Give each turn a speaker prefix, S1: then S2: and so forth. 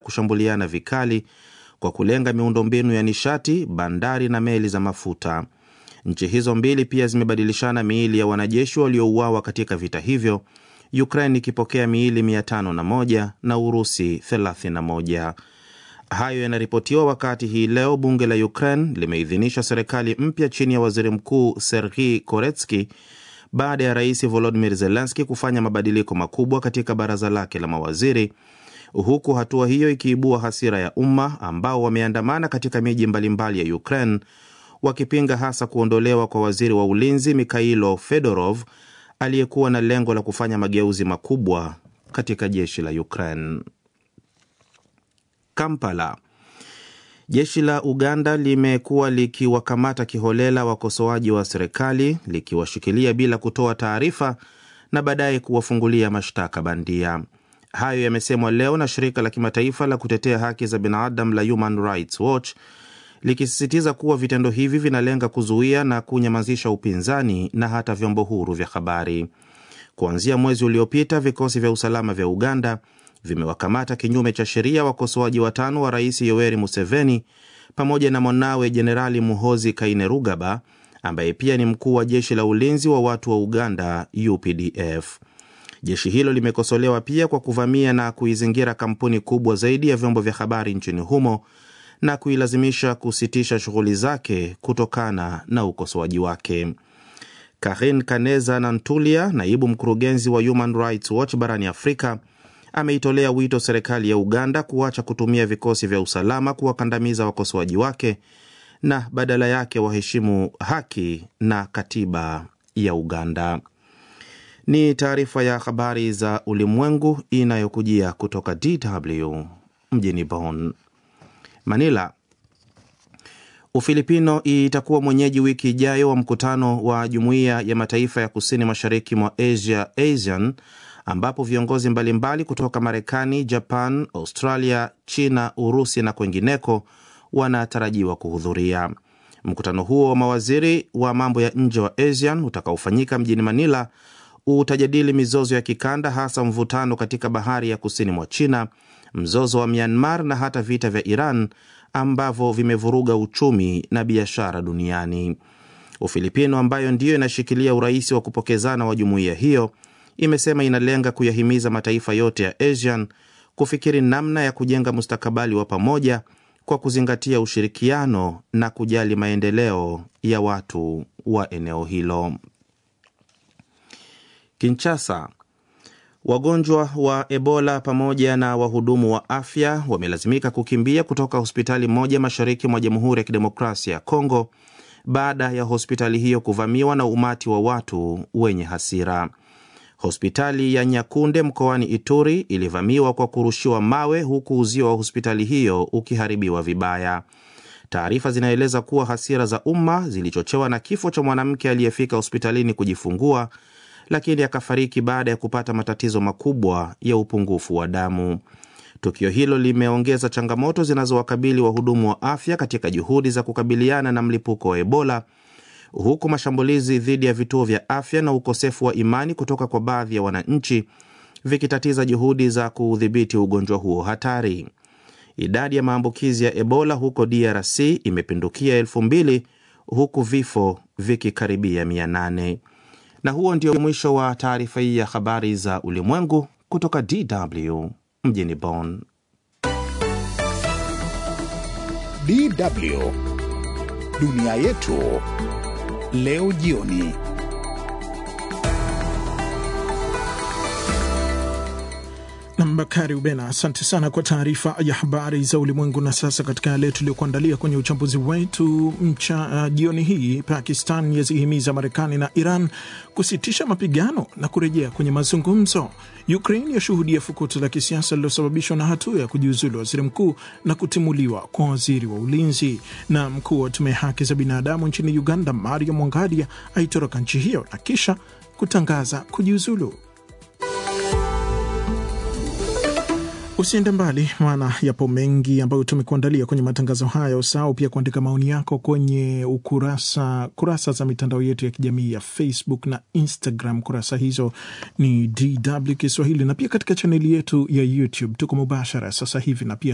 S1: kushambuliana vikali kwa kulenga miundombinu ya nishati, bandari na meli za mafuta. Nchi hizo mbili pia zimebadilishana miili ya wanajeshi waliouawa katika vita hivyo, Ukraine ikipokea miili 501 na Urusi 31. Hayo yanaripotiwa wakati hii leo bunge la Ukraine limeidhinisha serikali mpya chini ya waziri mkuu Serhii Koretsky baada ya rais Volodimir Zelenski kufanya mabadiliko makubwa katika baraza lake la mawaziri, huku hatua hiyo ikiibua hasira ya umma ambao wameandamana katika miji mbalimbali ya Ukraine wakipinga hasa kuondolewa kwa waziri wa ulinzi Mikhailo Fedorov aliyekuwa na lengo la kufanya mageuzi makubwa katika jeshi la Ukraine. Kampala. Jeshi la Uganda limekuwa likiwakamata kiholela wakosoaji wa serikali likiwashikilia bila kutoa taarifa na baadaye kuwafungulia mashtaka bandia. Hayo yamesemwa leo na shirika la kimataifa la kutetea haki za binadamu la Human Rights Watch likisisitiza kuwa vitendo hivi vinalenga kuzuia na kunyamazisha upinzani na hata vyombo huru vya habari. Kuanzia mwezi uliopita, vikosi vya usalama vya Uganda vimewakamata kinyume cha sheria wakosoaji watano wa rais Yoweri Museveni pamoja na mwanawe Jenerali Muhozi Kainerugaba ambaye pia ni mkuu wa jeshi la ulinzi wa watu wa Uganda UPDF. Jeshi hilo limekosolewa pia kwa kuvamia na kuizingira kampuni kubwa zaidi ya vyombo vya habari nchini humo na kuilazimisha kusitisha shughuli zake kutokana na ukosoaji wake. Karin Kaneza Nantulia, naibu mkurugenzi wa Human Rights Watch barani Afrika, ameitolea wito serikali ya Uganda kuacha kutumia vikosi vya usalama kuwakandamiza wakosoaji wake na badala yake waheshimu haki na katiba ya Uganda. Ni taarifa ya habari za ulimwengu inayokujia kutoka DW mjini Bonn. Manila. Ufilipino itakuwa mwenyeji wiki ijayo wa mkutano wa Jumuiya ya Mataifa ya Kusini Mashariki mwa Asia ASEAN ambapo viongozi mbalimbali kutoka Marekani, Japan, Australia, China, Urusi na kwengineko wanatarajiwa kuhudhuria. Mkutano huo wa mawaziri wa mambo ya nje wa ASEAN utakaofanyika mjini Manila utajadili mizozo ya kikanda, hasa mvutano katika bahari ya kusini mwa China, mzozo wa Myanmar na hata vita vya Iran ambavyo vimevuruga uchumi na biashara duniani. Ufilipino ambayo ndiyo inashikilia urais wa kupokezana wa jumuiya hiyo imesema inalenga kuyahimiza mataifa yote ya ASEAN kufikiri namna ya kujenga mustakabali wa pamoja kwa kuzingatia ushirikiano na kujali maendeleo ya watu wa eneo hilo. Kinshasa, wagonjwa wa Ebola pamoja na wahudumu wa afya wamelazimika kukimbia kutoka hospitali moja mashariki mwa Jamhuri ya Kidemokrasia ya Kongo baada ya hospitali hiyo kuvamiwa na umati wa watu wenye hasira. Hospitali ya Nyakunde mkoani Ituri ilivamiwa kwa kurushiwa mawe huku uzio wa hospitali hiyo ukiharibiwa vibaya. Taarifa zinaeleza kuwa hasira za umma zilichochewa na kifo cha mwanamke aliyefika hospitalini kujifungua, lakini akafariki baada ya kupata matatizo makubwa ya upungufu wa damu. Tukio hilo limeongeza changamoto zinazowakabili wahudumu wa afya katika juhudi za kukabiliana na mlipuko wa Ebola huku mashambulizi dhidi ya vituo vya afya na ukosefu wa imani kutoka kwa baadhi ya wananchi vikitatiza juhudi za kuudhibiti ugonjwa huo hatari. Idadi ya maambukizi ya Ebola huko DRC imepindukia elfu mbili huku vifo vikikaribia mia nane. Na huo ndio mwisho wa taarifa hii ya habari za ulimwengu kutoka DW mjini Bonn.
S2: DW dunia yetu leo jioni.
S3: Nam Bakari Ubena, asante sana kwa taarifa ya habari za ulimwengu. Na sasa katika yale tuliyokuandalia kwenye uchambuzi wetu mcha uh, jioni hii, Pakistan yazihimiza Marekani na Iran kusitisha mapigano na kurejea kwenye mazungumzo. Ukraine yashuhudia fukuto la kisiasa lililosababishwa na hatua ya kujiuzulu waziri mkuu na kutimuliwa kwa waziri wa ulinzi. Na mkuu wa tume ya haki za binadamu nchini Uganda, Mario Mwangadia, aitoroka nchi hiyo na kisha kutangaza kujiuzulu. Usiende mbali, maana yapo mengi ambayo tumekuandalia kwenye matangazo haya. Usahau pia kuandika maoni yako kwenye ukurasa kurasa za mitandao yetu ya kijamii ya Facebook na Instagram. Kurasa hizo ni DW Kiswahili, na pia katika chaneli yetu ya YouTube tuko mubashara sasa hivi, na pia